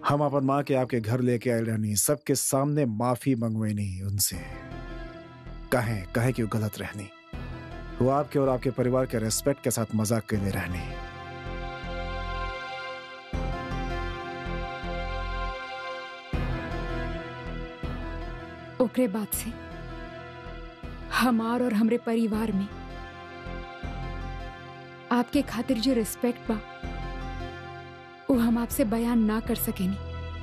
हम अपन माँ के आपके घर लेके आए रहनी सबके सामने माफी मंगवेनी उनसे कहें कहे कि वो गलत रहनी वो आपके और आपके परिवार के रेस्पेक्ट के साथ मजाक के लिए रहनी ओकरे बाद से हमार और हमरे परिवार में आपके खातिर जो रिस्पेक्ट बा वो हम आपसे बयान ना कर सकेनी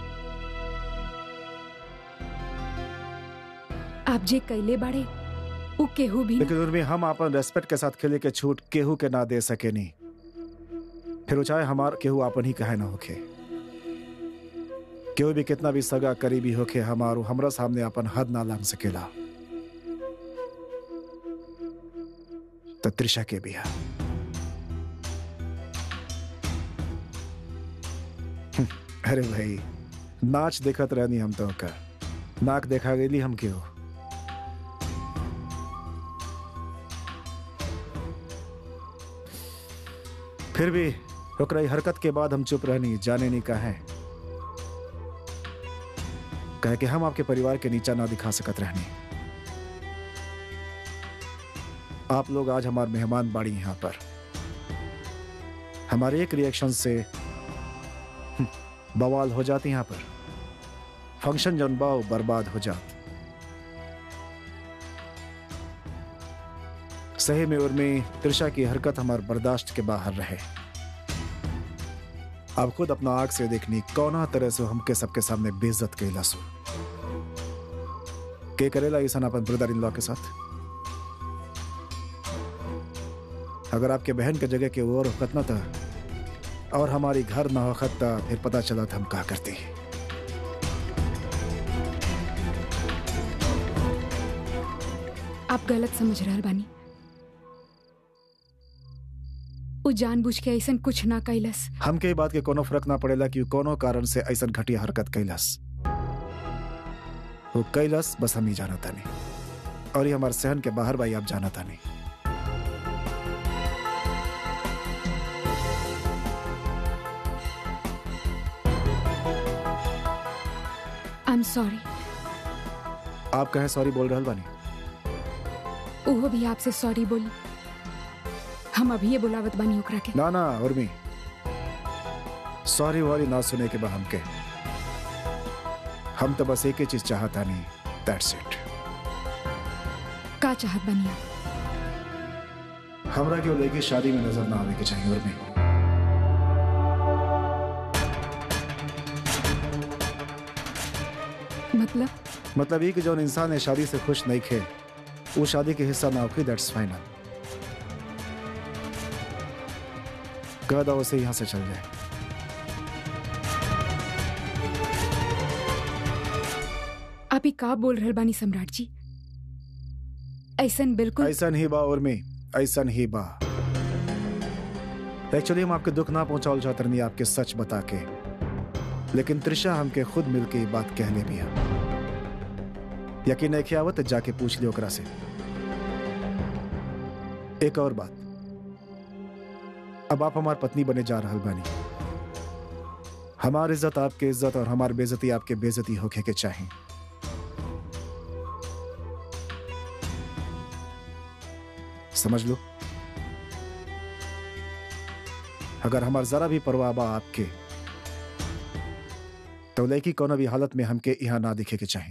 आप जे कैले बाड़े उ केहू भी ना- लेकिन उर्मी हम अपन रेस्पेक्ट के साथ खेले के छूट केहू के ना दे सके नहीं फिर वो चाहे हमार केहू अपन ही कहे ना होखे केहू भी कितना भी सगा करीबी होखे हमारो हमरा सामने अपन हद ना लांग सकेला तो त्रिशा के भी है हम्म, अरे भाई नाच देखत रहनी हम तो का नाक देखा गेली हम क्यों फिर भी ओकरा ई हरकत के बाद हम चुप रहनी जाने नहीं कहे कहे कि हम आपके परिवार के नीचा ना दिखा सकत रहनी आप लोग आज हमारे मेहमान बाड़ी यहाँ पर हमारे एक रिएक्शन से हम्म, बवाल हो जाती यहाँ पर फंक्शन जन बाव बर्बाद हो जात सही में उर्मी त्रिशा की हरकत हमारे बर्दाश्त के बाहर रहे आप खुद अपना आग से देखनी कौना तरह से हमके सबके सामने बेइज्जत कैला सो के करेला ईसान अपन ब्रदर इन लॉ के साथ अगर आपके बहन के जगह के और वक्त न था और हमारी घर ना वक्त था फिर पता चला था हम क्या करते आप गलत समझ रहल बानी उ जानबूझ के ऐसन कुछ ना कैलस हमके ई बात के कोनो फर्क ना पड़ेला कि उ कोनो कारण से ऐसन घटिया हरकत कैलस वो कैलस बस हम ही जाना था नहीं और ये हमारे सहन के बाहर भाई आप जाना था नहीं आई एम सॉरी आप कहे सॉरी बोल रहे बानी उहो भी आपसे सॉरी बोली हम अभी ये बुलावत बानी ओकरा के ना ना उर्मी सॉरी वॉरी ना सुने के बाद हमके हम तो बस एक ही चीज चाहता नहीं दैट्स इट का चाहत बानी आप हमरा क्यों लेके शादी में नजर ना आवे के चाहिए उर्मी मतलब मतलब ये कि जो इंसान है शादी से खुश नहीं खे वो शादी के हिस्सा ना होगी दैट्स फाइनल कह दो उसे यहां से चल जाए आप ही का बोल रहल बानी सम्राट जी ऐसन बिल्कुल ऐसा ही बा उर्मी ऐसा ही बा एक्चुअली हम आपके दुख ना पहुंचाओ चाहते नहीं आपके सच बता के लेकिन त्रिशा हमके खुद मिलके ये बात कहले भी है यकीन नहीं आवत तो जाके पूछ लियो ओकरा से एक और बात अब आप हमार पत्नी बने जा रहल बानी हमार इज्जत आपके इज्जत और हमार बेइज्जती आपके बेइज्जती होके के चाहे समझ लो अगर हमार जरा भी परवाह बा आपके तो लड़की कोनो भी हालत में हमके यहाँ ना दिखे के चाहे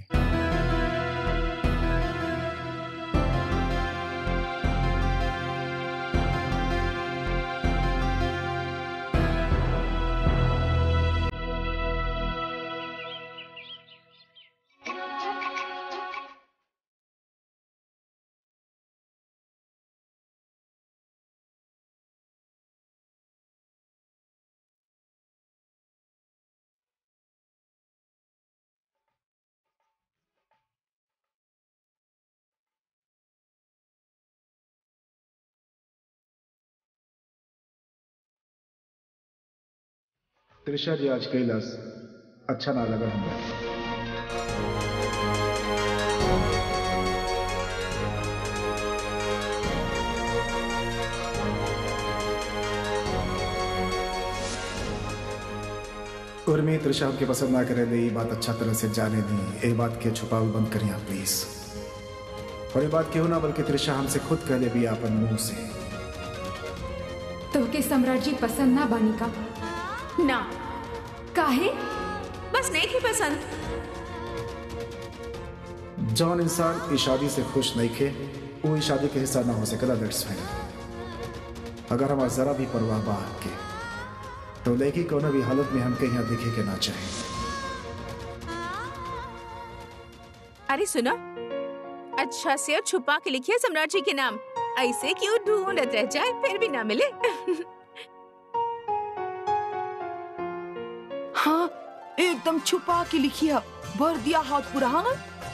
त्रिशा जी आज कैलाश अच्छा ना लगा हमें उर्मी त्रिशा हमके पसंद ना करे ले ये बात अच्छा तरह से जाने दी ये बात के छुपाव बंद करिए आप प्लीज और ये बात क्यों ना बल्कि त्रिशा हमसे खुद कह ले भी अपन मुंह से तो के सम्राट जी पसंद ना बानी का ना काहे बस नहीं थी पसंद जौन इंसान इस शादी से खुश नहीं खे वो इस शादी के हिस्सा ना हो सकेला दैट्स फाइन अगर हमारा जरा भी परवाह बा आपके तो लेकी कोनो भी हालत में हमके यहाँ दिखे के ना चाहे अरे सुनो अच्छा से और छुपा के लिखिए सम्राट जी के नाम ऐसे क्यों ढूंढत रह जाए फिर भी ना मिले हाँ एकदम छुपा के लिखिया भर दिया हाथ पूरा हाँ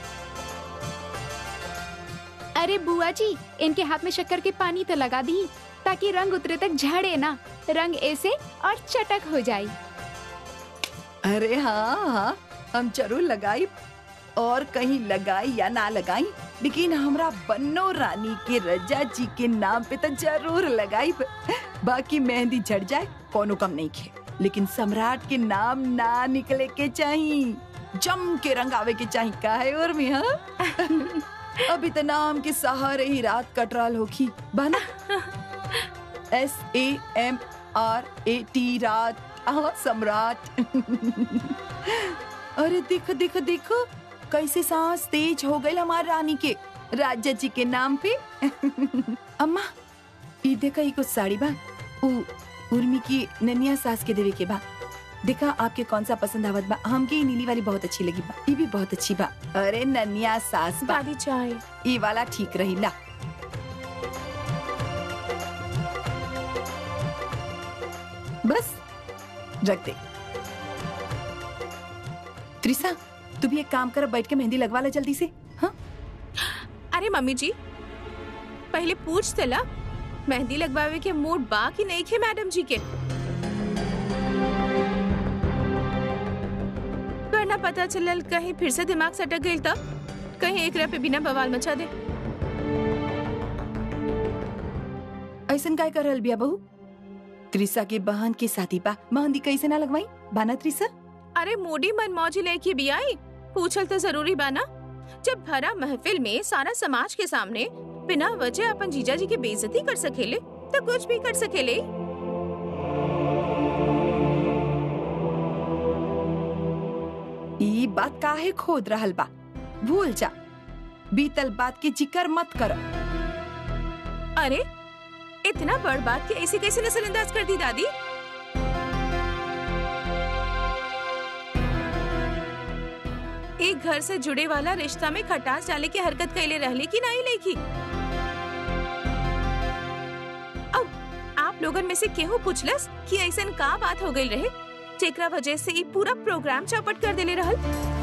अरे बुआ जी इनके हाथ में शक्कर के पानी तो लगा दी ताकि रंग उतरे तक झड़े ना रंग ऐसे और चटक हो जाए अरे हाँ हाँ हम जरूर लगाई और कहीं लगाई या ना लगाई लेकिन हमरा बन्नो रानी के रजा जी के नाम पे तो जरूर लगाई बाकी मेहंदी झड़ जाए कोनो कम नहीं खे लेकिन सम्राट के नाम ना निकले के चाहिए जम के रंग आवे के चाहिए का है और में हाँ अभी तो नाम के सहारे ही रात कटराल होखी बना S A M R A T रात आह सम्राट अरे देखो देखो देखो कैसे सांस तेज हो गई हमारी रानी के राजा जी के नाम पे अम्मा ई देखा ई कुछ साड़ी बा उ उर्मी की ननिया सास के देवे के बा देखा आपके कौन सा पसंद आवत बा हमके ई नीली वाली बहुत अच्छी लगी बा ई भी बहुत अच्छी बा अरे ननिया सास बा दादी चाय ई वाला ठीक रही ला बस रख दे त्रिसा तू भी एक काम कर बैठ के मेहंदी लगवा ले जल्दी से हाँ अरे मम्मी जी पहले पूछ तला मेहंदी लगवावे के मूड बा कि नहीं खे मैडम जी के वरना पता चलल कहीं फिर से दिमाग सटक गई तब कहीं एक पे बिना बवाल मचा दे ऐसन काय कर रहल बिया बहू त्रिसा के बहन के साथी बा मेहंदी कैसे ना लगवाई बाना त्रिसा अरे मोडी मन मौजी लेके भी आई पूछल तो जरूरी बाना जब भरा महफिल में सारा समाज के सामने बिना वजह अपन जीजा जी की बेइज्जती कर सकेले तो कुछ भी कर सकेले ई बात काहे खोद रहल बा भूल जा बीतल बात के जिक्र मत कर अरे इतना बड़ बात कि ऐसे कैसे नजरअंदाज कर दी दादी एक घर से जुड़े वाला रिश्ता में खटास डाले की हरकत कैले रहले की नहीं लेखी अब आप लोगन में से केहू पूछलस कि ऐसन का बात हो गई रहे जेकरा वजह से ई पूरा प्रोग्राम चौपट कर देले रहल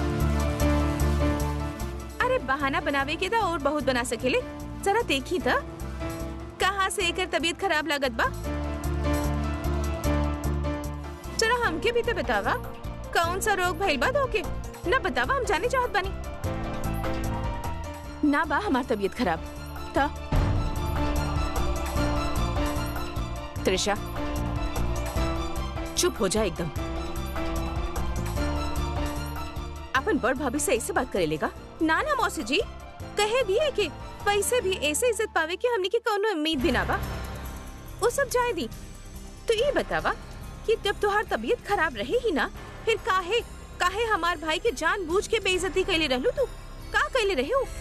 अरे बहाना बनावे के था और बहुत बना सकेले जरा देखी था कहाँ से एकर तबीयत खराब लागत बा जरा हमके भी तो बतावा कौन सा रोग भइल बा धोके ना बतावा हम जाने चाहत बानी ना बा हमार तबीयत खराब था त्रिशा चुप हो जा एकदम अपन बड़ भाभी से ऐसे बात करे लेगा ना ना मौसी जी कहे दिए के पैसे भी ऐसे इज्जत पावे कि हमने की कौनो उम्मीद भी ना बा वो सब जाए दी तो ये बतावा कि जब तुहार तबीयत खराब रहे ही ना फिर काहे काहे हमार भाई के जानबूझ के बेइज्जती कैले रहलू तू का कैले रहे हो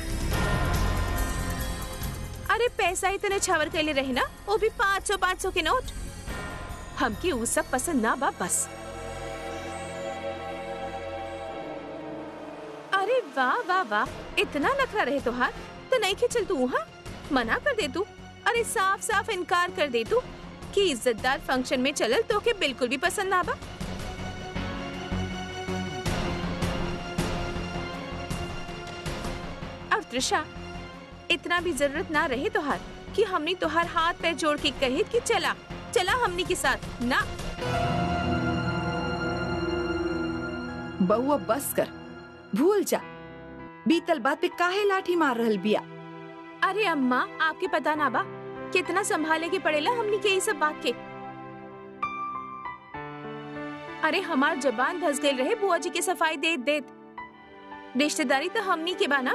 अरे पैसा इतने छावर कैले रहे ना वो भी पाँच सौ पाँच सौ के नोट हमके वो सब पसंद ना बा बस अरे वाह वाह वाह इतना नखरा रहे तुहार तो नहीं खिंचल तू हाँ मना कर दे तू अरे साफ साफ इनकार कर दे तू कि इज्जतदार फंक्शन में चलल तो के बिल्कुल भी पसंद ना बा अब त्रिशा इतना भी जरूरत ना रहे तोहार कि हमने तोहार हाथ पैर जोड़ के कहे कि चला चला हमने के साथ ना बउआ बस कर भूल जा बीतल बात पे काहे लाठी मार रहल बिया अरे अम्मा आपके पता ना बा कितना संभाले के पड़ेला हमनी के ये सब बात के अरे हमार जबान धस गई रहे बुआ जी के सफाई देत देत रिश्तेदारी तो हमनी के बाना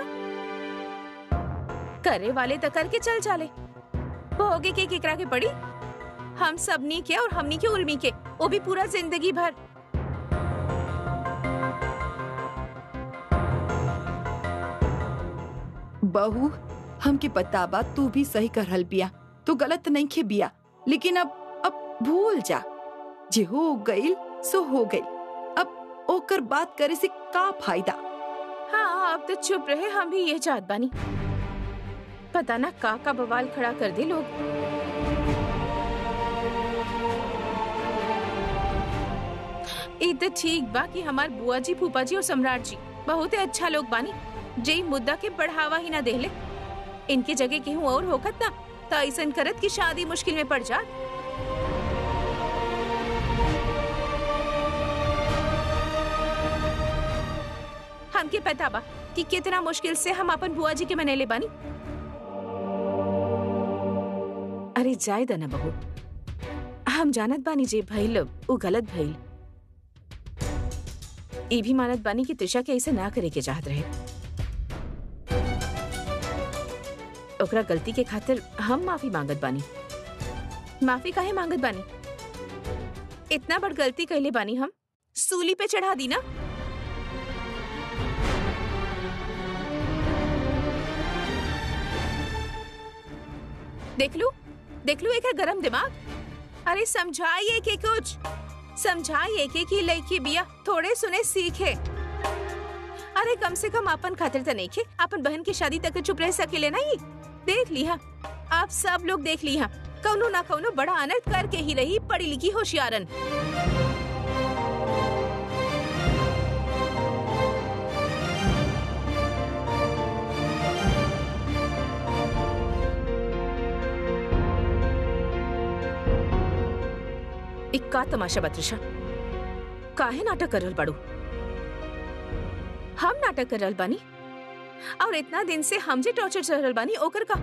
करे वाले तो करके चल चाले भोगे के केकरा के पड़ी हम सबनी के और हमनी के उर्मी के वो भी पूरा जिंदगी भर बहू हमके पता बा तू भी सही करहल बिया तू गलत नहीं खे बिया लेकिन अब अब भूल जा जे हो गईल सो हो गईल अब ओकर बात करे से का फायदा हाँ अब तो चुप रहे हम भी ये चाहत बानी पता ना का का बवाल खड़ा कर दे लोग ई तो ठीक बा कि हमार बुआ जी फूफा जी और सम्राट जी बहुत ही अच्छा लोग बानी जे मुद्दा के बढ़ावा ही ना देले इनके जगह केहू और होखत ना तो ऐसन करत कि शादी मुश्किल में पड़ जात हमके पता बा कि कितना मुश्किल से हम अपन बुआ जी के मनेले बानी अरे जाय द ना बहू हम जानत बानी जे भइल उ गलत भइल ई भी मानत बानी कि त्रिशा के ऐसे ना करे के चाहत रहे ओकरा गलती के खातिर हम माफी मांगत बानी माफी काहे मांगत बानी इतना बड़ गलती कैले बानी हम सूली पे चढ़ा दी ना देख लू देख लू एक गरम दिमाग अरे समझाइए के कुछ समझाइए के कि लड़की बिया थोड़े सुने सीखे अरे कम से कम अपन खातिर तो नहीं खे अपन बहन की शादी तक चुप रह सकेले नहीं देख लिया आप सब लोग देख लिया कौनो ना कौनो बड़ा अनर्थ करके ही रही पढ़ी लिखी होशियारन इक्का तमाशा बत्रिशा काहे नाटक कर रहल बाड़ू हम नाटक कर रहल बानी और इतना दिन से हम जे टॉर्चर चल रहल बानी ओकर का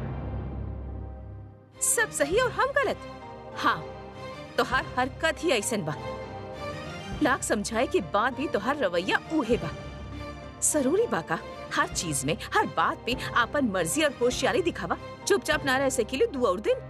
सब सही और हम गलत हाँ तोहार हरकत ही ऐसन बा लाख समझाए के बाद भी तोहार रवैया उहे बा जरूरी बा का हर चीज में हर बात पे आपन मर्जी और होशियारी दिखावा चुपचाप ना रह सकेली दू और दिन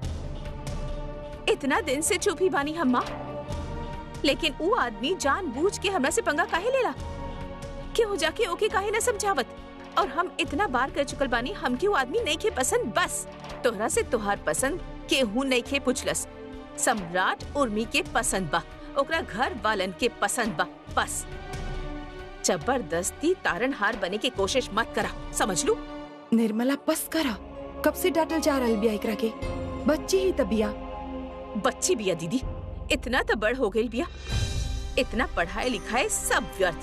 इतना दिन से चुप ही बानी हम माँ लेकिन वो आदमी जानबूझ के हमरा से पंगा काहे लेला क्यों जाके ओके काहे न समझावत और हम इतना बार कर चुकल बानी हमके वो आदमी नहीं के पसंद बस तोहरा से तोहार पसंद केहू नहीं के पुछलस सम्राट उर्मी के पसंद बा ओकरा घर वालन के पसंद बा बस जबरदस्ती तारन हार बने के कोशिश मत करा समझ लू निर्मला बस करा कब से डांटल जा रहल बिया एकरा के बच्ची ही तबिया बच्ची बिया दीदी इतना तो बड़ हो गई बिया इतना पढ़ाई लिखाई सब व्यर्थ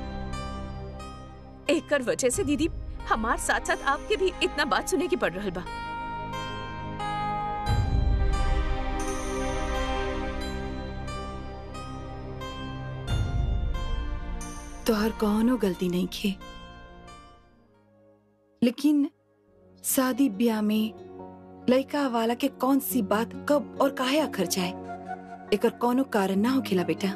एकर वजह से दीदी हमार साथ साथ आपके भी इतना बात सुने की पड़ रहल बा तोहर कौनो गलती नहीं खे लेकिन शादी ब्याह में लड़का वाला के कौन सी बात कब और काहे अखर जाए एकर कौनो कारण ना होखेला बेटा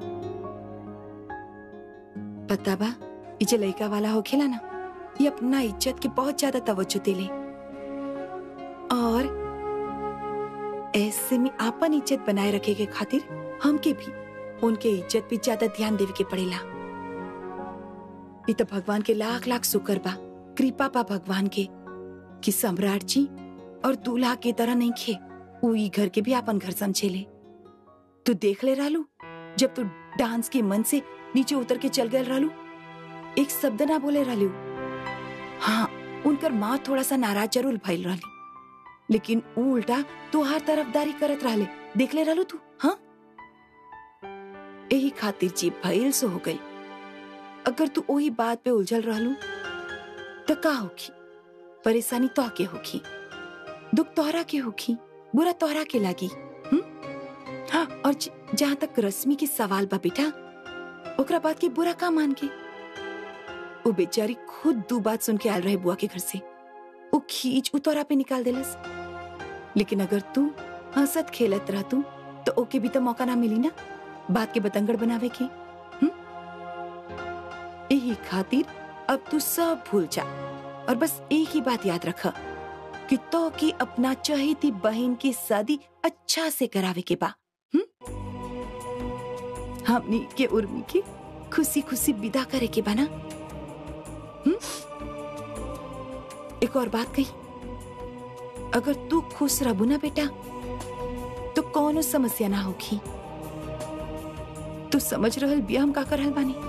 पता बा ई जे लड़का वाला होखेला ना ये अपना इज्जत के बहुत ज्यादा तवज्जो देले और ऐसे में आपन इज्जत बनाए रखे के खातिर हमके भी उनके इज्जत पे ज्यादा ध्यान देवे के पड़ेला ये तो भगवान के लाख लाख शुक्र बा कृपा पा भगवान के कि सम्राट जी और दूल्हा की तरह नहीं खे वो ई घर के भी अपन घर समझेले तू देख ले रालू जब तू डांस के मन से नीचे उतर के चल गए रालू एक शब्द ना बोले रालू हाँ उनकर माँ थोड़ा सा नाराज जरूर भइल रहली लेकिन ऊ उल्टा तुहार तरफदारी करत रहले देख ले रालू तू हाँ यही खातिर जीप भइल सो हो गई अगर तू वही बात पे उलझल रहलू तो का होखी परेशानी तो के होखी दुख तोहरा के होखी बुरा तोहरा के लागी हुँ? हाँ और ज- जहाँ तक रश्मि के सवाल बा बेटा ओकरा बात के बुरा का मान के वो बेचारी खुद दू बात सुन के आयल रहे बुआ के घर से वो खींच उ तोरा पे निकाल देलस लेकिन अगर तू हंसत खेलत रहतू तो ओके भी तो मौका ना मिली ना बात के बतंगड़ बनावे के हम्म? यही खातिर अब तू सब भूल जा और बस एक ही बात याद रख कि तो की अपना चहेती बहन की शादी अच्छा से करावे के बा हम्म? हमनी के उर्मी की खुशी खुशी विदा करे के बा ना हम्म? एक और बात कही अगर तू खुश रहबू ना बेटा तो कोनो समस्या ना होगी तू समझ रहल बिया हम का कर रहल बानी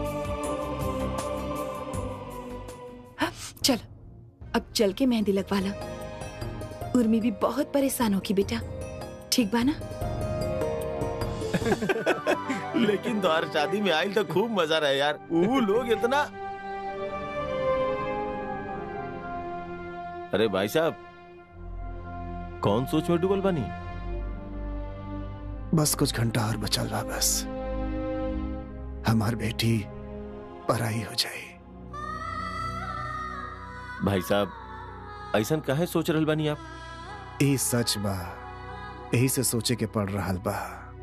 हाँ, चल अब चल के मेहंदी लगवा ला उर्मी भी बहुत परेशान होगी बेटा ठीक बा ना लेकिन तोहार शादी में आयल तो खूब मजा रहे यार ऊ लोग इतना अरे भाई साहब कौन सोच में डूबल बनी बस कुछ घंटा और बचल बा बस हमार बेटी पराई हो जाए भाई साहब ऐसा काहे सोच रहल बानी आप ई सच बा यही से सोचे के पड़ रहा बा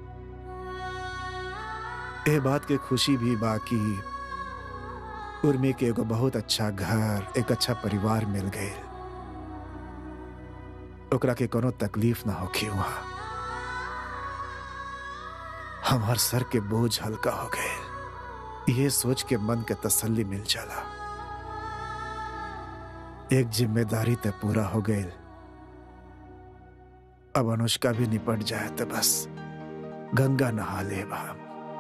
ए बात के खुशी भी बा कि उर्मी के एगो बहुत अच्छा घर एक अच्छा परिवार मिल गए ओकरा के कोनो तकलीफ ना होखी वहां हमार सर के बोझ हल्का हो गए ये सोच के मन के तसल्ली मिल जाला एक जिम्मेदारी ते पूरा हो गई अब अनुष्का भी निपट जाए तो बस गंगा नहा ले हम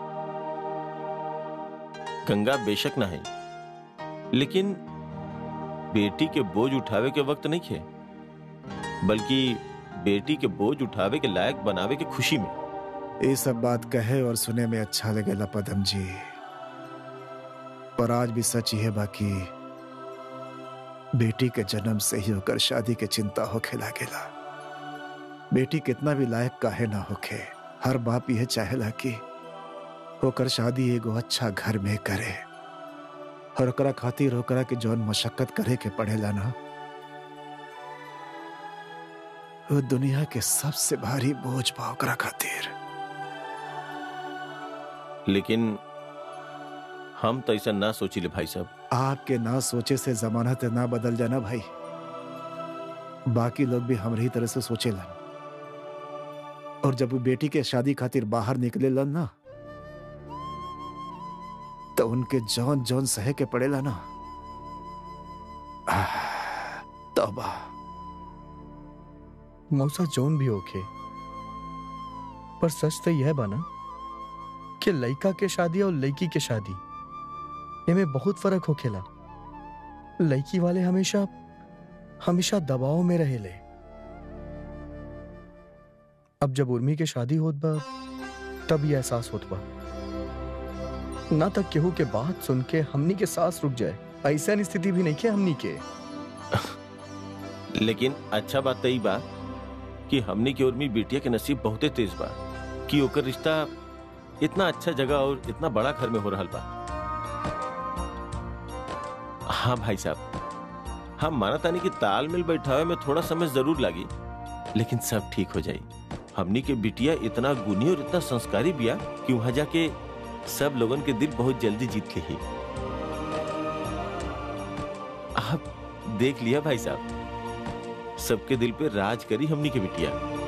गंगा बेशक ना है लेकिन बेटी के बोझ उठावे के वक्त नहीं खे बल्कि बेटी के बोझ उठावे के लायक बनावे के खुशी में ये सब बात कहे और सुने में अच्छा लगेला पदम जी पर आज भी सच ये बाकी बेटी के जन्म से ही होकर शादी के चिंता होखे लागेला बेटी कितना भी लायक काहे ना होखे हर बाप यह चाहेला कि होकर शादी एगो अच्छा घर में करे और ओकरा खातिर ओकरा के जौन मशक्कत करे के पड़ेला ना वो दुनिया के सबसे भारी बोझ बा ओकरा खातिर लेकिन हम तो ऐसा ना सोचिले भाई साहब आपके ना सोचे से जमानत ना बदल जाना भाई बाकी लोग भी हमरी तरह से सोचेलन और जब वो बेटी के शादी खातिर बाहर निकले लन ना तो उनके जौन जौन सहे के पड़ेला ना आह, तौबा मौसा जोन भी होखे पर सच तो यह बना कि लड़का के शादी और लड़की के शादी इनमें बहुत फर्क होखेला लड़की वाले हमेशा हमेशा दबाव में रहेले अब जब उर्मी के शादी होत बा तब ये एहसास होत बा ना तक केहू के बात सुन के हमनी के सांस रुक जाए ऐसा स्थिति भी नहीं के हमनी के लेकिन अच्छा बात तो ई बा कि हमनी के उर्मी बिटिया के नसीब बहुते तेज बा कि ओकर रिश्ता इतना अच्छा जगह और इतना बड़ा घर में हो रहा बा हाँ भाई साहब हम माना तानी कि तालमेल बैठावे में थोड़ा समय जरूर लगी लेकिन सब ठीक हो जाई हमनी के बिटिया इतना गुनी और इतना संस्कारी बिया कि वहां जाके सब लोगन के दिल बहुत जल्दी जीत ली आप देख लिया भाई साहब सबके दिल पे राज करी हमनी के बिटिया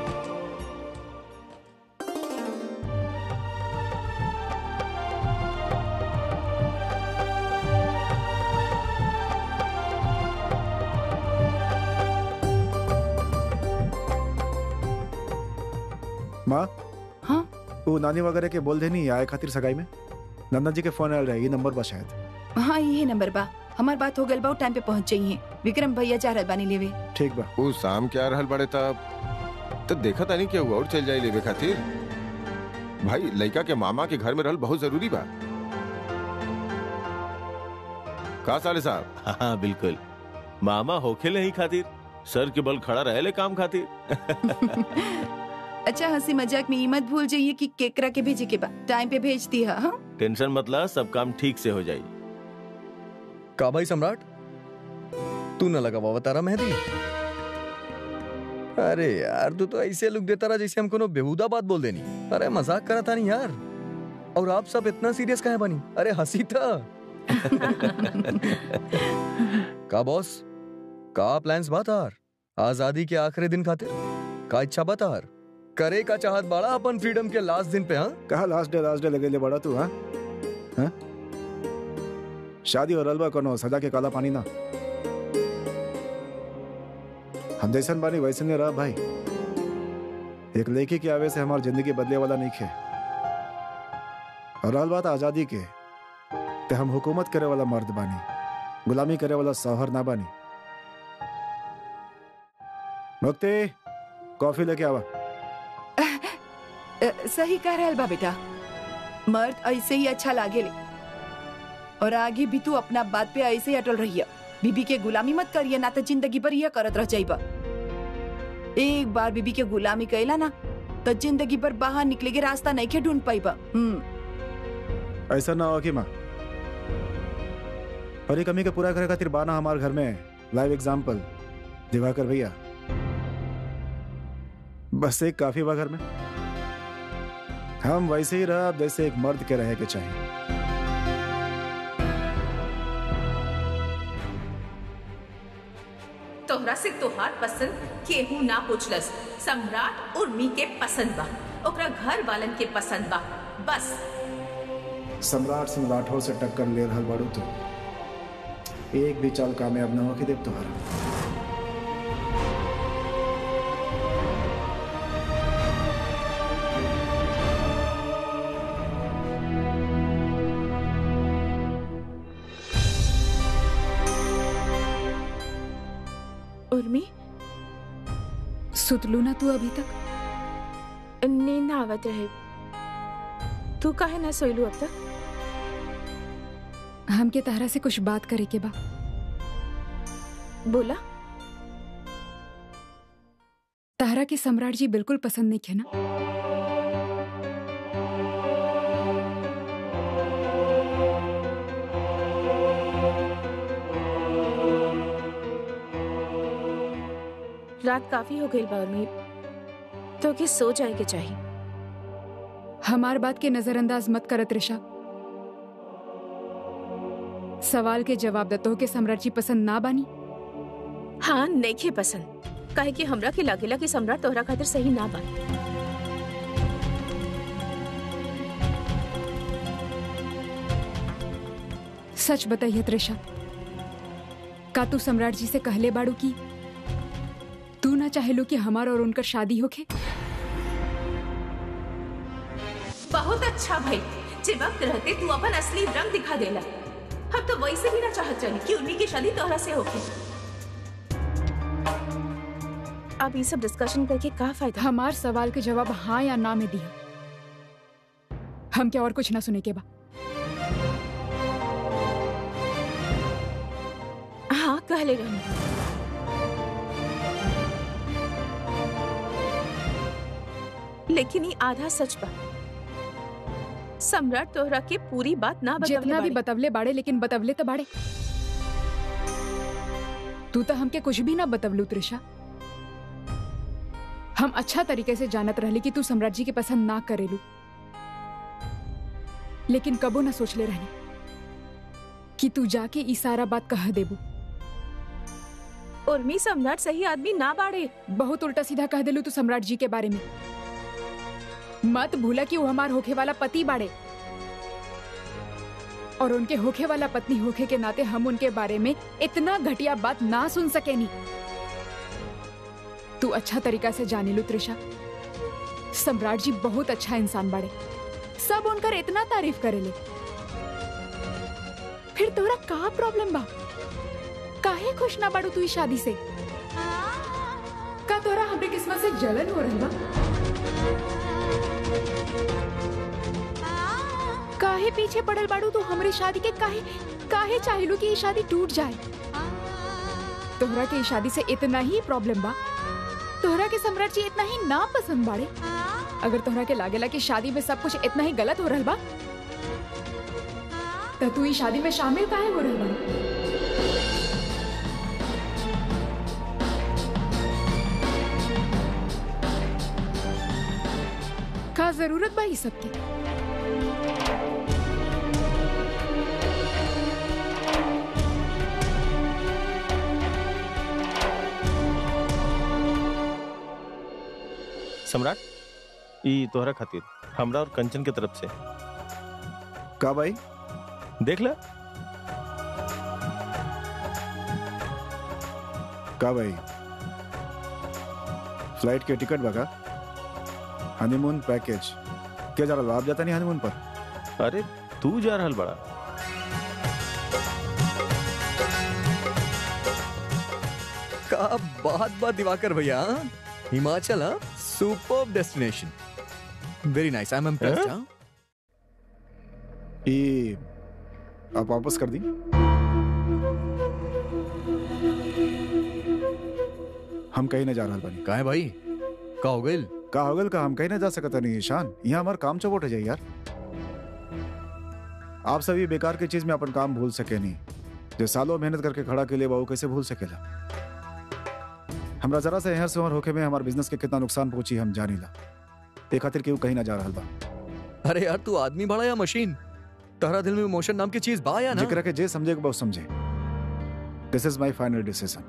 माँ हाँ वो नानी वगैरह के बोल देनी आए खातिर सगाई में नंदा जी के फोन आयल रहे ये नंबर बा शायद हाँ यही नंबर बा हमार बात हो गल बा टाइम पे पहुंच जाइए विक्रम भैया जा रहल बानी लेवे ठीक बा वो शाम के आ रहल बड़े तब तो देखा तानी क्या हुआ और चल जाए लेवे खातिर भाई लड़का के मामा के घर में रहल बहुत जरूरी बा का साले साहब हाँ, हाँ बिल्कुल मामा होखे नहीं खातिर सर के बल खड़ा रहे ले काम खातिर अच्छा हंसी मजाक में ये मत भूल जाइए कि केकरा के भेजे के बा टाइम पे भेज दी हाँ टेंशन मतलब सब काम ठीक से हो जाई का भाई सम्राट तू न लगा बाबा तारा मेहंदी अरे यार तू तो ऐसे लुक देता रहा जैसे हम कोनो बेहुदा बात बोल देनी अरे मजाक करा था नहीं यार और आप सब इतना सीरियस काहे बनी अरे हंसी था का बॉस का प्लान्स बातार आजादी के आखिरी दिन खातिर का इच्छा बतार करे का चाहत बाड़ा अपन फ्रीडम के लास्ट दिन पे हाँ कहा लास्ट डे लास्ट डे लगे ले बड़ा तू हाँ हाँ? शादी और अलवा कोनो सदा के काला पानी ना हम जैसन बानी वैसे नहीं रहा भाई एक लड़की के आवे से हमारी जिंदगी बदले वाला नहीं खे और रहल बात आजादी के ते हम हुकूमत करे वाला मर्द बानी गुलामी करे वाला सौहर ना बानी मुक्ति कॉफी लेके आवा अ, सही कह रहल बा बेटा मर्द ऐसे ही अच्छा लागेले और आगे भी तू अपना बात पे ऐसे ही अटल रहिए बीबी के गुलामी मत करिए ना तो जिंदगी भर यह करत रह जाइबा एक बार बीबी के गुलामी कैला ना तो जिंदगी भर बाहर निकले के रास्ता नहीं के ढूंढ पाइबा हम्म ऐसा ना हो कि माँ और ये कमी का पूरा करे खातिर बाना हमारे घर में लाइव एग्जाम्पल दिवाकर भैया बस एक काफी बा घर में हम वैसे ही रहा अब जैसे एक मर्द के रहे के चाहिए तोहरा से तोहार पसंद केहू ना पूछलस सम्राट उर्मी के पसंद बा ओकरा घर वालन के पसंद बा बस सम्राट सिंह राठौर से टक्कर ले रहल बाड़ू तो एक भी चाल कामयाब न हो के देव तुम्हारा उर्मी सुतलू ना तू अभी तक नींद आवत रहे तू काहे ना सोइलू अब तक हमके तहरा से कुछ बात करे के बा बोला तहरा के सम्राट जी बिल्कुल पसंद नहीं खे ना रात काफी हो गई बा उर्मी तो के सो जाए के चाहिए हमार बात के नजरअंदाज मत करत ऋषा सवाल के जवाब दतो के सम्राट जी पसंद ना बानी हाँ नइखे पसंद काहे कि हमरा के लागेला कि सम्राट तोहरा खातिर सही ना बा सच बताइए त्रिषा का तू सम्राट जी से कहले बाड़ू की तू ना चाहेलो कि हमार और उनकर शादी होखे बहुत अच्छा भाई जे वक्त रहते तू अपन असली रंग दिखा देला हम तो वैसे भी ना चाहत रही कि उन्हीं की शादी तोहरा से होके अब ये सब डिस्कशन करके का फायदा हमार सवाल के जवाब हाँ या ना में दिया हम क्या और कुछ ना सुने के बा हाँ कहले रहनी लेकिन ये आधा सच बा सम्राट तोहरा के पूरी बात ना बतवले जितना भी बाड़े। बतवले बाड़े लेकिन बतवले तो बाड़े तू तो हमके कुछ भी ना बतवलू त्रिषा हम अच्छा तरीके से जानत रहली कि तू सम्राट जी के पसंद ना करेलू लेकिन कबो ना सोचले रहनी कि तू जाके ई सारा बात कह देबू उर्मी सम्राट सही आदमी ना बाड़े बहुत उल्टा सीधा कह देलू तू सम्राट जी के बारे में मत भूला कि वो हमार होखे वाला पति बाड़े और उनके होखे वाला पत्नी होखे के नाते हम उनके बारे में इतना घटिया बात ना सुन सकेनी तू अच्छा तरीका से जाने लू त्रिषा सम्राट जी बहुत अच्छा इंसान बाड़े सब उनकर इतना तारीफ करेले फिर तोरा का प्रॉब्लम बा काहे खुश ना बाड़ू तू इस शादी से का तोरा हमरे किस्मत से जलन हो रही बा काहे पीछे पड़ल बाड़ू तू हमरी शादी के काहे काहे चाहेलू कि ये शादी टूट जाए तोहरा के ई शादी से इतना ही प्रॉब्लम बा तोहरा के सम्राट जी इतना ही ना पसंद बाड़े अगर तोहरा के लागेला कि शादी में सब कुछ इतना ही गलत हो रहल बा त तू ई शादी में शामिल काहे हो रहल बा का जरूरत बा ई सबके सम्राट ई तोहरा खातिर हमरा और कंचन के तरफ से का भाई देख ला का भाई फ्लाइट के टिकट बगा हनीमून पैकेज क्या जा रहा आप जाता नहीं हनीमून पर अरे तू जा रहल बड़ा का बात बात दिवाकर भैया हाँ? हिमाचल हाँ super destination very nice I am impressed हाँ ये आप वापस कर दी हम कहीं ना जा रहा बानी का है भाई का हो गइल का होगल का हम कहीं ना जा सकता नहीं ईशान यहाँ हमारा काम चौपट हो जाए यार आप सभी बेकार की चीज में अपन काम भूल सके नहीं जो सालों मेहनत करके खड़ा के लिए बाबू कैसे भूल सकेला हमरा जरा से यहाँ से वहाँ होके में हमारे बिजनेस के कितना नुकसान पहुंची हम जानी ला ए खातिर केहू कहीं ना जा रहा बा अरे यार तू आदमी बड़ा या मशीन तहरा दिल में इमोशन नाम की चीज बा या ना जिक्र के जे समझे को बहुत समझे this is my final decision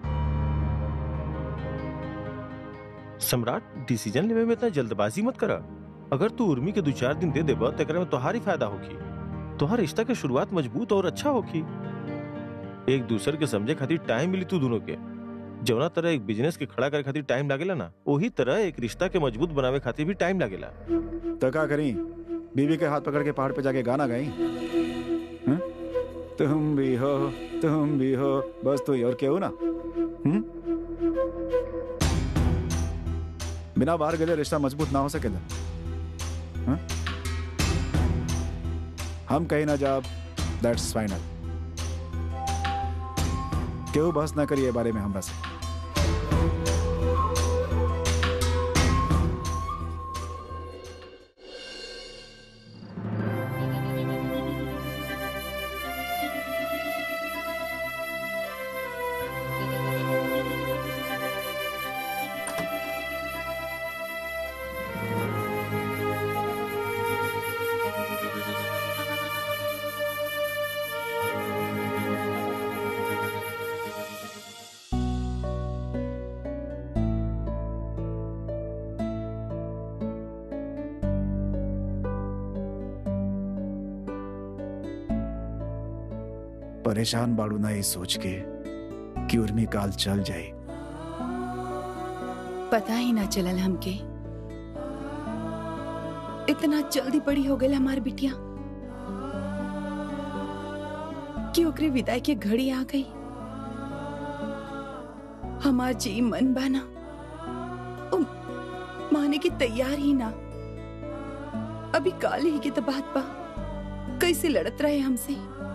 Samrat decision लेवे में इतना जल्दबाजी मत करा अगर तू उर्मी के दो चार दिन दे देबा तो एकरा में तोहारी फायदा होगी तोहार रिश्ता के शुरुआत मजबूत और अच्छा होगी एक दूसरे के समझे खातिर टाइम मिली तू दोनों के जवना तरह एक बिजनेस के खड़ा करे खातिर टाइम लागेला ना वही तरह एक रिश्ता के मजबूत बनावे खातिर भी टाइम लागेला तो क्या करी बीवी के हाथ पकड़ के पहाड़ पे जाके गाना गाई हैं? तुम भी हो तुम भी हो बस तू ही और क्या हो ना हम्म? बिना बाहर गए रिश्ता मजबूत ना हो सकेला हैं? हम कहीं ना जा दैट्स फाइनल केहू बहस ना करिए बारे में हमरा से परेशान बाड़ू ना ये सोच के कि उर्मी काल चल जाए पता ही ना चलल हमके इतना जल्दी बड़ी हो गई हमार बिटिया कि ओकरे विदाई के घड़ी आ गई हमार जी मन बाना ओ, माने की तैयार ही ना अभी काल ही की तो बात बा कैसे लड़त रहे हमसे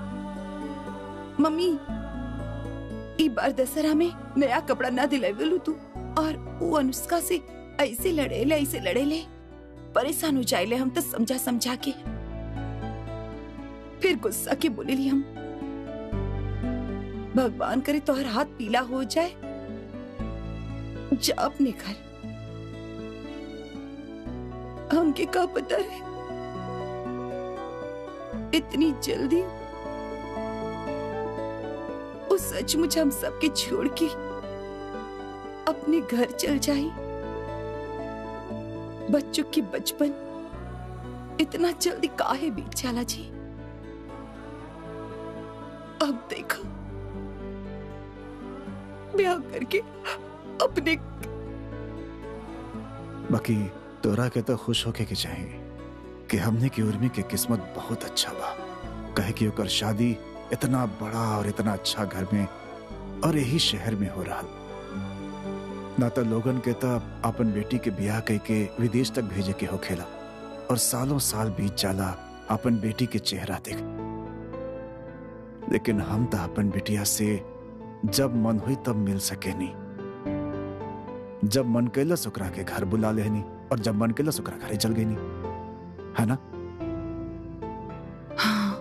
मम्मी ई बार दशहरा में नया कपड़ा ना दिलावेलू तू और वो अनुष्का से ऐसे लड़ेले ऐसे लड़ेले परेशान हो जाएले हम तो समझा समझा के फिर गुस्सा के बोले ली हम भगवान करे तोहर हाथ पीला हो जाए जा अपने घर हमके का पता है इतनी जल्दी वो सचमुच हम सबके छोड़ के अपने घर चल जाई बच्चों की बचपन इतना जल्दी काहे बीत जाला जी अब देखो ब्याह करके अपने बाकी तोरा के तो खुश होके के चाहिए कि हमने की उर्मी के किस्मत बहुत अच्छा बा कहे कि ओकर शादी इतना बड़ा और इतना अच्छा घर में और यही शहर में हो रहा ना तो लोगन के तो अपन बेटी के ब्याह कह के विदेश तक भेजे के होखेला और सालों साल बीत जाला अपन बेटी के चेहरा देख लेकिन हम तो अपन बेटिया से जब मन हुई तब मिल सके नहीं जब मन कैला सुकरा के घर बुला लेनी और जब मन कैला सुकरा घरे चल गई नहीं है ना हाँ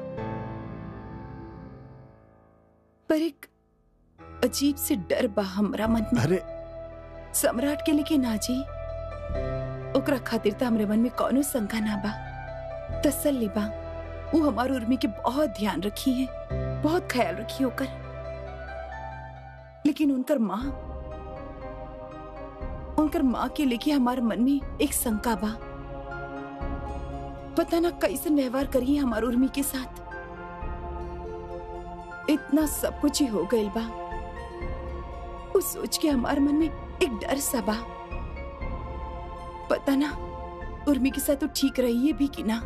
पर एक अजीब से डर बा हमरा मन में अरे सम्राट के लेके ना जी ओकरा खातिर त हमरे मन में कोनो शंका ना बा तसल्ली बा वो हमार उर्मी के बहुत ध्यान रखी है बहुत ख्याल रखी ओकर लेकिन उनकर माँ उनकर माँ के लेके हमारे मन में एक शंका बा पता ना कैसे व्यवहार करी हमार उर्मी के साथ इतना सब कुछ ही हो गइल बा उस सोच के हमार मन में एक डर सा बा पता ना उर्मी के साथ तो ठीक रही है भी कि ना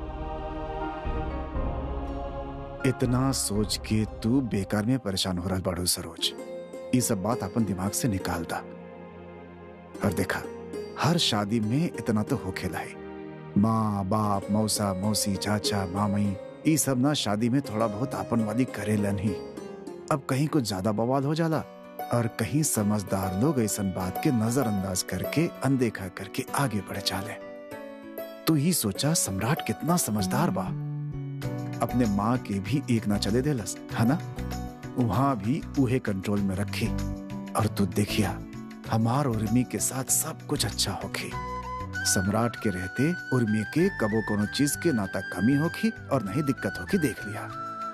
इतना सोच के तू बेकार में परेशान हो रहा बाड़ू सरोज ये सब बात अपन दिमाग से निकाल दा और देखा हर शादी में इतना तो हो खेला है माँ बाप मौसा मौसी चाचा मामई ये सब ना शादी में थोड़ा बहुत आपनवादी करेलन ही अब कहीं कुछ ज्यादा बवाल हो जाला और कहीं समझदार लोग ऐसा बात के नजरअंदाज करके अनदेखा करके आगे बढ़ चाले तू ही सोचा सम्राट कितना समझदार बा अपने माँ के भी एक ना चले देलस है ना वहां भी उहे कंट्रोल में रखी और तू देखिया हमार उर्मी के साथ सब कुछ अच्छा होखी सम्राट के रहते उर्मी के कबो कोनो चीज के ना तक कमी होखी और नहीं दिक्कत होखी देख लिया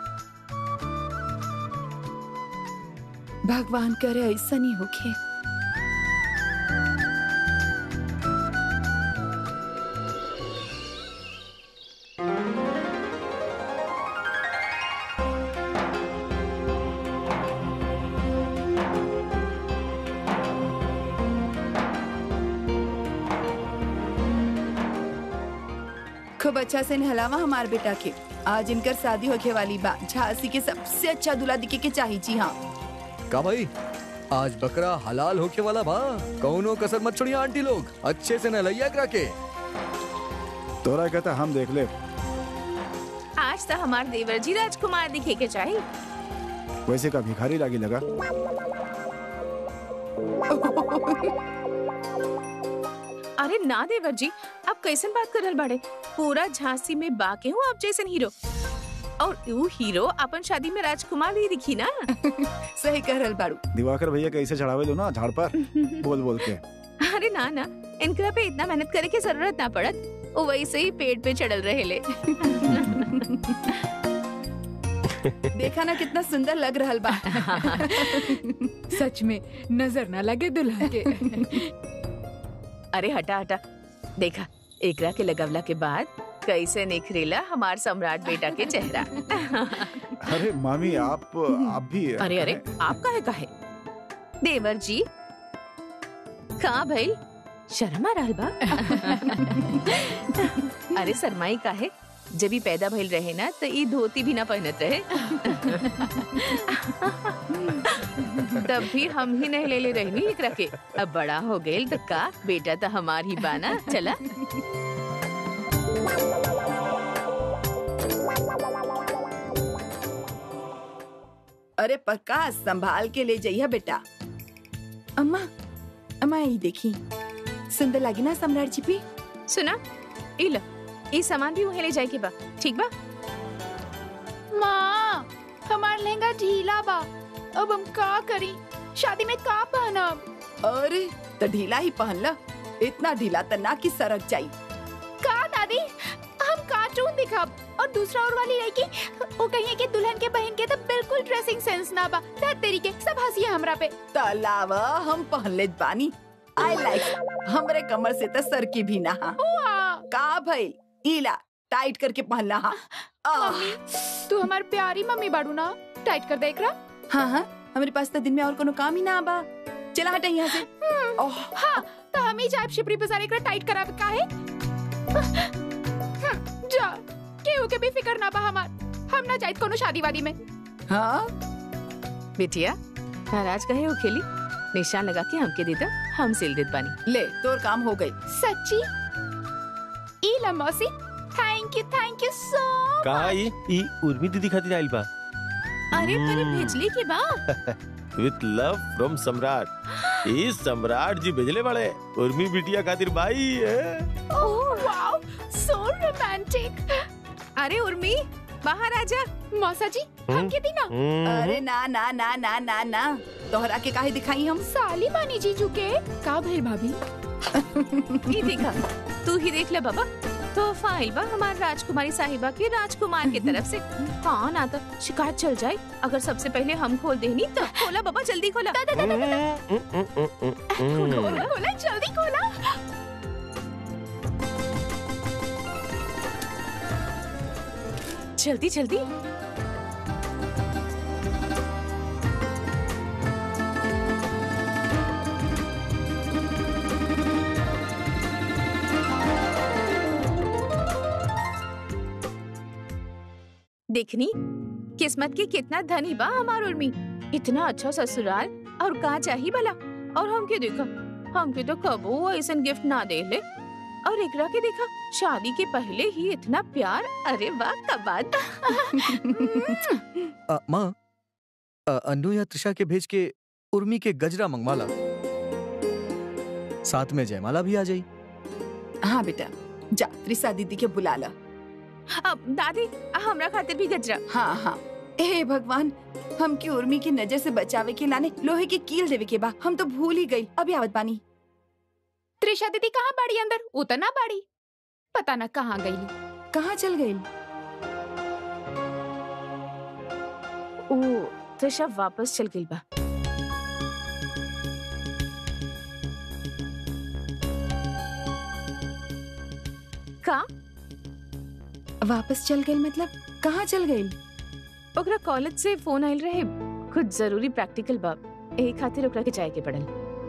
भगवान करे ऐसा नहीं होके खूब अच्छा से नहलावा हमार बेटा के आज इनकर शादी होके वाली बा झांसी के सबसे अच्छा दूल्हा दिखे के चाहिए जी हाँ का भाई आज बकरा हलाल होके वाला बा कौनो कसर मत छोड़िए आंटी लोग अच्छे से नहलैया करा के तोरा कहता हम देख ले आज तो हमार देवर जी राजकुमार दिखे के चाहिए वैसे का भिखारी लागी लगा अरे ना देवर जी आप कैसन बात कर रहल बाड़े पूरा झांसी में बाके हूँ आप जैसन हीरो और वो हीरो अपन शादी में राजकुमार ही दिखी ना सही कह रहल बाड़ू दिवाकर भैया कैसे चढ़ावे लो ना झाड़ पर बोल बोल के अरे ना ना इनकरा पे इतना मेहनत करे की जरूरत ना पड़त वो वैसे ही पेट पे चढ़ल रहे ले देखा ना कितना सुंदर लग रहल बा सच में नजर ना लगे दुल्हा के अरे हटा हटा देखा एकरा के लगवला के बाद कैसे निखरेला हमार सम्राट बेटा के चेहरा अरे मामी आप आप भी अरे अरे आप काहे काहे देवर जी कहाँ भइल शर्म आ रहल बा अरे शर्माई काहे जब ही पैदा भइल रहे ना तो ई धोती भी ना पहनत रहे तब भी हम ही नहीं ले ले रहनी एकरा के अब बड़ा हो गइल तो का बेटा तो हमार ही बाना चला अरे प्रकाश संभाल के ले जाइए बेटा अम्मा अम्मा ये देखी सुंदर लगी ना सम्राट जी भी सुना ई लो ई सामान भी वहीं ले जाए के बा ठीक बा माँ हमार लहंगा ढीला बा अब हम का करी शादी में का पहनब अरे तो ढीला ही पहन ला इतना ढीला तो ना कि सरक जाई का दादी हम कार्टून दिखब और दूसरा और वाली लड़की वो कहिए कि दुल्हन के बहन के तो बिल्कुल ड्रेसिंग सेंस ना बा धत तरीके सब हंसिए हमरा पे तलावा हम पहन ले बानी आई लाइक हमरे कमर से तो सर की भी ना हा वाह, का भइल ईला टाइट करके पहनला हा आह, मम्मी तू हमार प्यारी मम्मी बाड़ू ना टाइट कर देख रहा हाँ हाँ हमारे पास तो दिन में और कोनो काम ही ना बा चला हटा यहाँ से ओह हाँ तो हम ही जाए शिपरी बाजार एकरा टाइट करावे काहे हम्म, जा केहू के भी फिकर ना बा हमार हम ना जाइत कोनो शादी वादी में हाँ बिटिया नाराज कहे हो खेली निशान लगा के हमके देता हम सिल देत बानी ले तोर काम हो गई सच्ची ई ला मौसी thank you thank you so कहा ई ई उर्मी दीदी खातिर आइल बा अरे तने भेजली के बा विथ लव फ्रॉम सम्राट ई सम्राट जी भेजले बड़े उर्मी बिटिया खातिर भाई है ओह वाओ सो रोमांटिक अरे उर्मी बाहर आजा मौसा जी हम के दी ना अरे ना ना ना ना ना ना तोहरा के काहे दिखाई हम साली बानी जीजू के का भइल भाभी ये देखा तू ही देख ले बाबा तो फाइल बा हमार राजकुमारी साहिबा के राजकुमार की तरफ से हाँ ना तो शिकायत चल जाए अगर सबसे पहले हम खोल देनी तो खोला बाबा जल्दी खोला खोला खोला जल्दी खोला जल्दी जल्दी देखनी किस्मत की कितना धनी बा हमार उर्मी इतना अच्छा ससुराल और का चाही भला और हमके देखा हमके तो कबो ऐसा गिफ्ट ना दे ले और एकरा के देखा शादी के पहले ही इतना प्यार अरे वाह कबाद अ, माँ अ, अन्नू या त्रिशा के भेज के उर्मी के गजरा मंगवाला साथ में जयमाला भी आ जाई हाँ बेटा जा त्रिसा दीदी के बुला ला अब दादी हमरा खातिर भी गजरा हाँ हाँ हे भगवान हम की उर्मी की नजर से बचावे के लाने लोहे की कील देवे के बा हम तो भूल ही गई अभी आवत बानी त्रिशा दीदी कहाँ बाड़ी अंदर उतना बाड़ी पता ना कहाँ गई कहाँ चल गई ओ त्रिशा वापस चल गई बा का वापस चल गई मतलब कहाँ चल गई ओकरा कॉलेज से फोन आइल रहे कुछ जरूरी प्रैक्टिकल बा एही खातिर ओकरा के जाए के पड़ल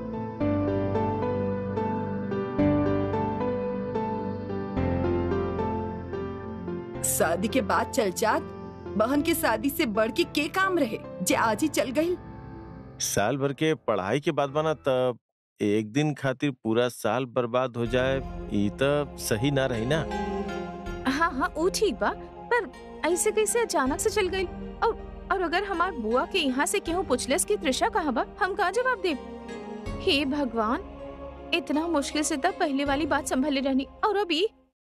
शादी के बाद चल जात बहन की शादी से बढ़ के के काम रहे जे आज ही चल गई साल भर के पढ़ाई के बाद बना तब एक दिन खातिर पूरा साल बर्बाद हो जाए ई तब सही ना रही ना हाँ हाँ वो ठीक बा पर ऐसे कैसे अचानक से चल गई और और अगर हमार बुआ के यहाँ से केहू पूछलेस कि त्रिशा कहाँ बा हम का जवाब दे हे भगवान इतना मुश्किल से तब पहले वाली बात संभले रहनी और अभी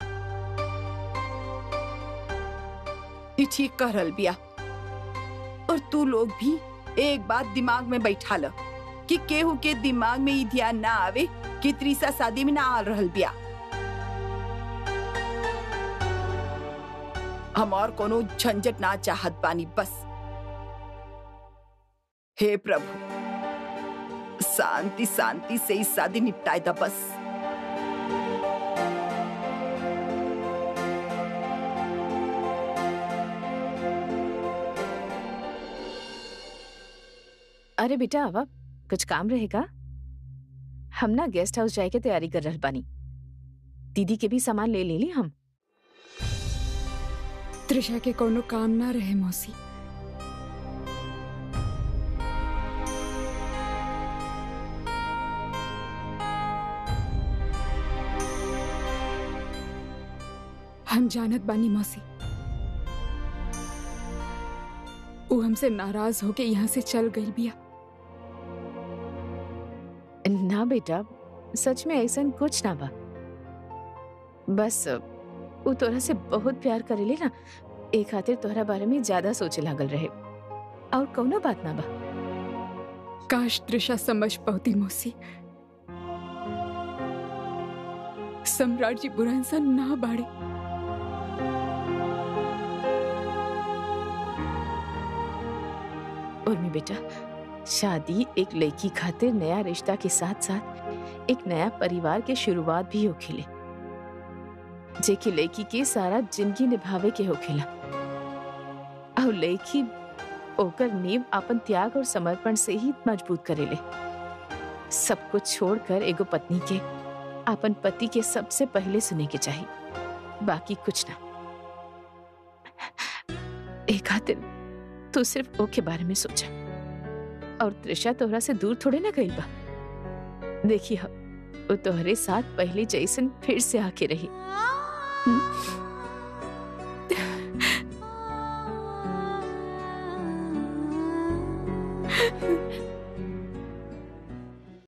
ये ठीक कर रहल बिया और तू लोग भी एक बात दिमाग में बैठा ल कि केहू के दिमाग में ई ध्यान ना आवे कि त्रिसा शादी में ना आ रहल बिया हम और कोनो झंझट ना चाहत बानी बस हे प्रभु शांति शांति से इस शादी निपटाए दा बस अरे बेटा अब कुछ काम रहेगा हम ना गेस्ट हाउस जाए के तैयारी कर रहल बानी दीदी के भी सामान ले ले ली हम त्रिशा के कोनो काम ना रहे मौसी हम जानत बानी मौसी वो हमसे नाराज होके यहाँ से चल गई बिया ना बेटा सच में ऐसा कुछ ना बा बस वो तोरा से बहुत प्यार करेले ना एक खातिर तोहरा बारे में ज्यादा सोचे लागल रहे और कौनो बात ना बा काश त्रिशा समझ पाती मौसी सम्राट जी बुरा इंसान ना बाड़े उर्मी बेटा शादी एक लड़की खातिर नया रिश्ता के साथ साथ एक नया परिवार के शुरुआत भी होखेले जेके लड़की के सारा जिंदगी निभावे के होखेला और लड़की ओकर नींव अपन त्याग और समर्पण से ही मजबूत करेले सब कुछ छोड़कर एगो पत्नी के अपन पति के सबसे पहले सुने के चाहिए बाकी कुछ ना एक खातिर तू सिर्फ ओके बारे में सोचा और त्रिशा तोहरा से दूर थोड़े ना गई बा देखी हो वो तोहरे साथ पहले जैसन फिर से आके रही हम्म?